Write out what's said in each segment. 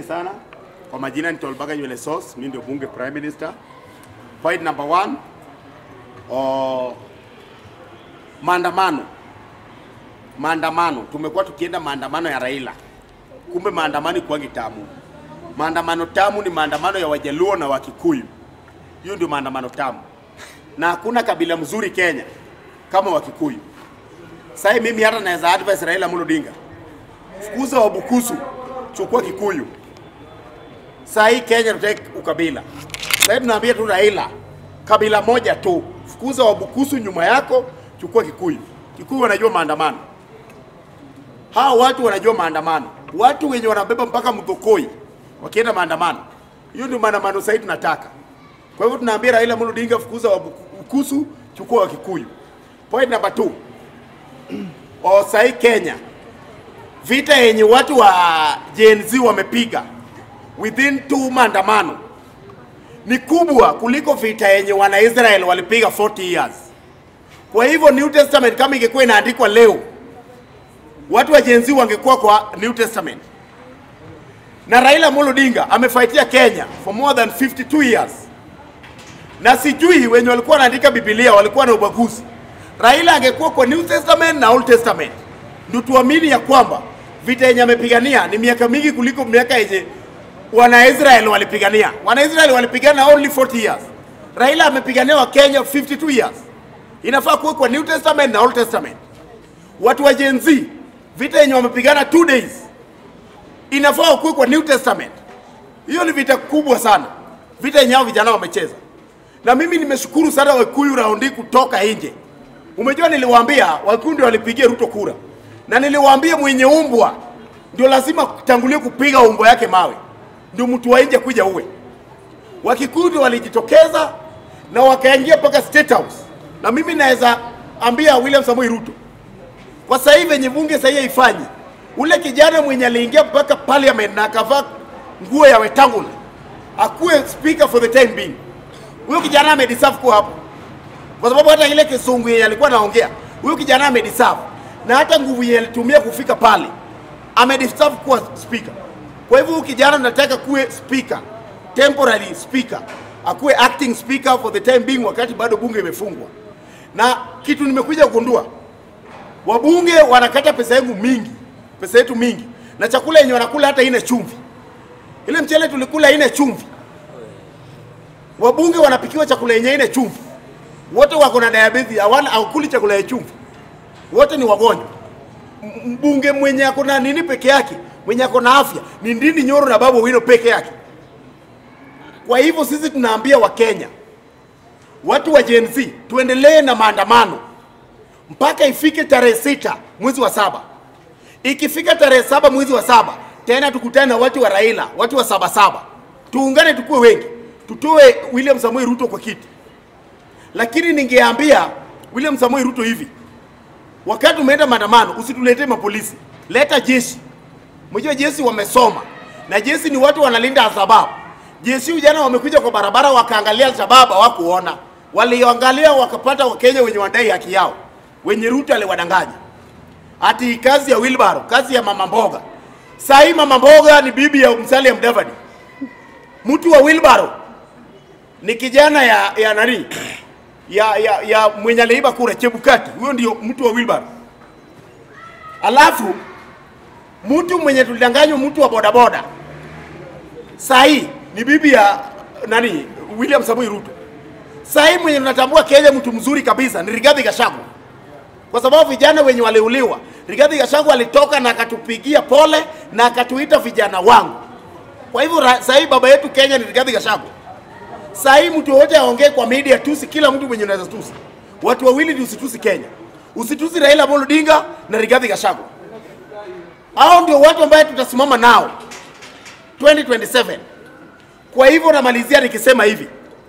sana. Kwa majina ni Tolbaga Nywele Sauce, mimi ndio bunge prime minister. Point number one, o, maandamano. Maandamano, tumekuwa tukienda maandamano ya Raila, kumbe maandamano ikuwangi tamu. Maandamano tamu ni maandamano ya Wajaluo na Wakikuyu. Hiyo ndio maandamano tamu, na hakuna kabila mzuri Kenya kama Wakikuyu. Sasa mimi hata naweza advise Raila Amolo Odinga, fukuza Wabukusu, chukua Kikuyu. Saa hii Kenya tutaki ukabila. Sasa tunaambia tu Raila, kabila moja tu, fukuza Wabukusu nyuma yako, chukua Kikuyu. Kikuyu wanajua maandamano, hawa watu wanajua maandamano, watu wenye wanabeba mpaka mdhokoi wakienda maandamano. Hiyo ndio maandamano sasa tunataka. Kwa hivyo tunaambia Raila Amolo Odinga, fukuza Wabukusu, chukua Wakikuyu. Point number two, o sahii Kenya vita yenye watu wa Gen Z wamepiga within two maandamano ni kubwa kuliko vita yenye wana Israel walipiga 40 years. Kwa hivyo New Testament kama ingekuwa inaandikwa leo, watu wa Gen Z wangekuwa kwa New Testament. Na Raila Amolo Odinga amefaitia Kenya for more than 52 years, na sijui wenye walikuwa wanaandika Biblia walikuwa na ubaguzi. Raila angekuwa kwa New Testament na Old Testament, ndio tuamini ya kwamba vita yenye amepigania ni miaka mingi kuliko miaka yenye wana Israel walipigania. Wana Israel walipigana only 40 years. Raila amepigania wa Kenya 52 years. Inafaa kuwa kwa New Testament na Old Testament. Watu wa Gen Z vita yenye wamepigana 2 days inafaa kuwa kwa New Testament. Hiyo ni vita kubwa sana, vita yenye hao vijana wamecheza. Na mimi nimeshukuru sana Wakikuyu raundi kutoka nje. Umejua, niliwaambia Wakikuyu ndio walipigia Ruto kura, na niliwaambia mwenye umbwa ndio lazima tangulie kupiga umbo yake mawe, ndio mtu wa nje kuja uwe. Wakikuyu ndio walijitokeza na wakaingia mpaka State House, na mimi naweza ambia William Samoei Ruto kwa sasa hivi venye bunge sasa hivi ifanye, ule kijana mwenye aliingia mpaka parliament na akavaa nguo ya Wetangula akuwe speaker for the time being. Huyo kijana amedeserve kuwa hapo, kwa sababu hata ile kisungu yenye alikuwa anaongea, huyo kijana amedeserve, na hata nguvu yenye alitumia kufika pale amedeserve kuwa speaker. Kwa hivyo huyu kijana nataka kuwe speaker, temporary speaker, akuwe acting speaker for the time being, wakati bado bunge imefungwa. Na kitu nimekuja kugundua, wabunge wanakata pesa yangu mingi, pesa yetu mingi, na chakula yenye wanakula hata ina chumvi. Ile mchele tulikula ina chumvi, wabunge wanapikiwa chakula yenye ina chumvi. Wote wako na diabetes, hawana hawakuli chakula ya chumvi, wote ni wagonjwa. M- Mbunge mwenye ako na nini peke yake, mwenye ako na afya ni Ndindi Nyoro na Babu Owino peke yake. Kwa hivyo sisi tunaambia Wakenya, watu wa Gen Z, tuendelee na maandamano mpaka ifike tarehe sita mwezi wa saba. Ikifika tarehe saba mwezi wa saba, tena tukutane na watu wa Raila, watu wa saba saba, tuungane, tukuwe wengi, tutoe William Samoei Ruto kwa kiti. Lakini ningeambia William Samoei Ruto hivi, wakati umeenda maandamano, usituletee mapolisi, leta jeshi. Mjua jeshi wamesoma na jeshi ni watu wanalinda Alshabab. Jeshi jana wamekuja kwa barabara wakaangalia Alshabab hawakuona, waliangalia wakapata Wakenya wenye wadai haki yao, wenye Ruto aliwadanganya ati kazi ya Wilbaro, kazi ya mama mboga. Saa hii mama mboga ni bibi ya Musalia Mudavadi. Mtu wa Wilbaro ni kijana ya ya nani ya, ya, ya mwenye aliiba kura Chebukati, huyo ndio mtu wa Wilbaro. Alafu mtu mwenye tulidanganywa, mtu wa bodaboda, saa hii ni bibi ya nani William Samoei Ruto. Saa hii mwenye tunatambua Kenya mtu mzuri kabisa ni Rigathi Gachagua, kwa sababu vijana wenye waliuliwa, Rigathi Gachagua alitoka na akatupigia pole na akatuita vijana wangu. Kwa hivyo ra- saa hii baba yetu Kenya ni Rigathi Gachagua. Saa hii mtu yoyote aongee kwa media tusi kila mtu mwenye unaweza tusi. Watu wawili ndio usitusi Kenya. Usitusi Raila Amolo Odinga na Rigathi Gachagua. Hao ndio watu ambaye tutasimama nao 2027. Kwa hivyo namalizia nikisema hivi.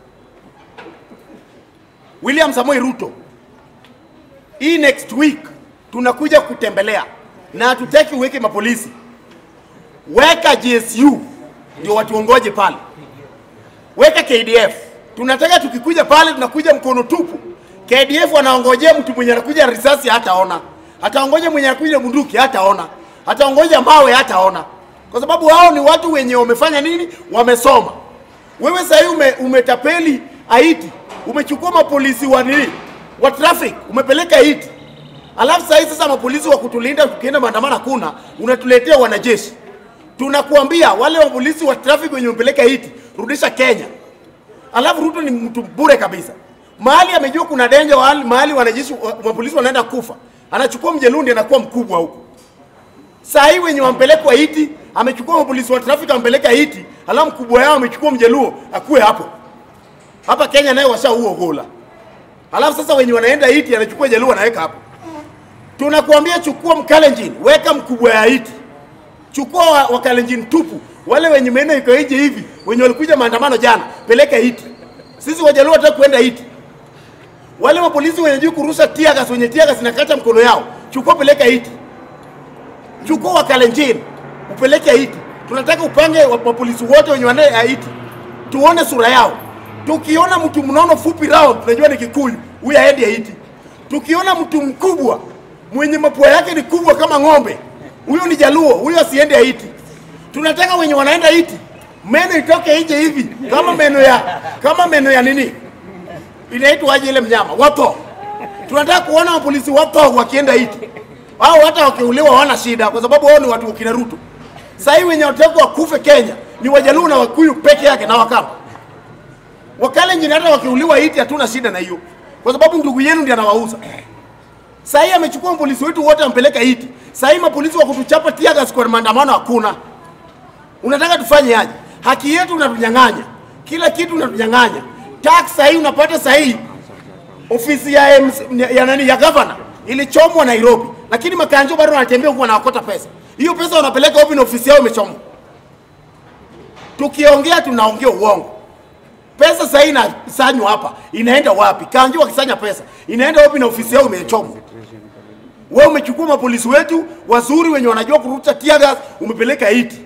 William Samoei Ruto, hii next week tunakuja kutembelea na hatutaki uweke mapolisi, weka GSU ndio watuongoje pale, weka KDF. Tunataka tukikuja pale tunakuja mkono tupu. KDF wanaongojea mtu mwenye anakuja risasi hataona, ataongoja mwenye anakuja bunduki hataona, ataongoja mawe hataona, kwa sababu hao ni watu wenye wamefanya nini, wamesoma. Wewe sasa hivi ume, umetapeli Haiti, umechukua mapolisi wa nini wa traffic umepeleka Haiti, alafu sasa hivi sasa mapolisi wa kutulinda tukienda maandamano hakuna, unatuletea wanajeshi. Tunakuambia wale wa polisi wa traffic wenye umepeleka Haiti, rudisha Kenya. Alafu Ruto ni mtu bure kabisa. Mahali amejua kuna danger, mahali, mahali wanajeshi wa- mapolisi wanaenda kufa, anachukua mjelundi anakuwa mkubwa huko. Saa hii wenye wampelekwa Haiti, amechukua mapolisi wa traffic ampeleka Haiti, alafu mkubwa yao amechukua mjeluo akuwe hapo. Hapa Kenya naye washaua gola. Alafu sasa wenye wanaenda Haiti anachukua jaluo anaweka hapo. Tunakuambia chukua mkalenjin, weka mkubwa ya Haiti. Chukua wa, wa Kalenjin tupu, wale wenye meno iko nje hivi, wenye walikuja maandamano jana, peleka Haiti. Sisi wajaluo hataki kwenda Haiti. Wale mapolisi wenye juu kurusha tiagas, wenye tiagas inakata mkono yao, chukua peleka Haiti. Chukua wa Kalenjin, upeleke Haiti. Tunataka upange wa mapolisi wote wenye wanaenda Haiti, tuone sura yao. Tukiona mtu mnono fupi round, tunajua ni Kikuyu, huyu aendi Haiti. Tukiona mtu mkubwa mwenye mapua yake ni kubwa kama ng'ombe, huyo ni Jaluo, huyo asiende Haiti. Tunataka wenye wanaenda Haiti meno itoke nje hivi kama meno ya kama meno ya nini inaitwaje ile mnyama wapo. Tunataka kuona mapolisi wapo wakienda Haiti, au hata wakiuliwa hawana shida, kwa sababu wao ni watu wakina Ruto. Sasa hivi wenye wataka wakufe Kenya ni Wajaluo na Wakuyu peke yake na Wakamba. Wakalenjin hata wakiuliwa Haiti hatuna shida na hiyo, kwa sababu ndugu yenu ndiye anawauza. Sasa hii amechukua mapolisi wetu wote ampeleka Haiti. Sasa hii mapolisi wa kutuchapa tiagas kwa maandamano hakuna. Unataka tufanye aje? Haki yetu unatunyang'anya, kila kitu unatunyang'anya. Tax sasa hii unapata sasa hii ofisi ya, MC, ya nani ya governor ilichomwa Nairobi, lakini makanjo bado wanatembea huko wanawakota pesa. Hiyo pesa wanapeleka wapi na ofisi yao imechomwa? Tukiongea tunaongea uongo. Pesa sasa hii inasanywa hapa, inaenda wapi? Kanjo wakisanya pesa inaenda wapi na ofisi yao imechomwa? Wewe umechukua mapolisi wetu wazuri wenye wanajua kurusha tear gas, umepeleka Haiti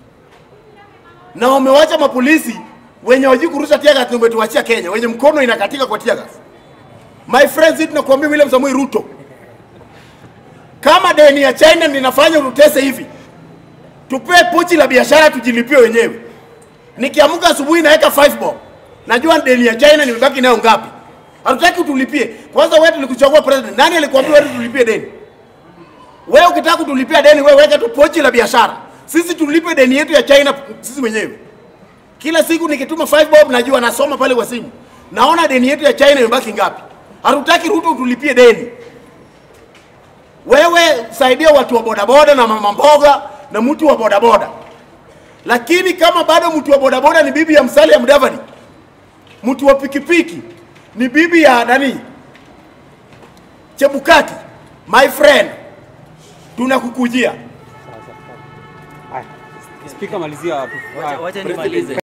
na wamewacha mapolisi wenye wajui kurusha tear gas, umetuachia Kenya wenye mkono inakatika kwa tear gas. My friends, hii tunakuambia William Samoei Ruto, kama deni ya China linafanya ututese hivi, tupee pochi la biashara tujilipie wenyewe. Nikiamka asubuhi naweka 5 bob, najua deni ya China nimebaki nayo ngapi. Hatutaki utulipie. Kwanza wewe tulikuchagua president, nani alikwambia wewe tulipie deni? Wewe ukitaka kutulipia deni, wewe weka tu pochi la biashara, sisi tulipe deni yetu ya China sisi wenyewe. Kila siku nikituma 5 bob, najua nasoma pale kwa simu, naona deni yetu ya China imebaki ngapi. Hatutaki Ruto utulipie deni. Wewe saidia watu wa bodaboda na mama mboga na mtu wa bodaboda, lakini kama bado mtu wa bodaboda ni bibi ya Musalia Mudavadi, mtu wa pikipiki ni bibi ya nani Chebukati, my friend, tunakukujia. Spika malizia hapo. Wacha- Wacha nimalize.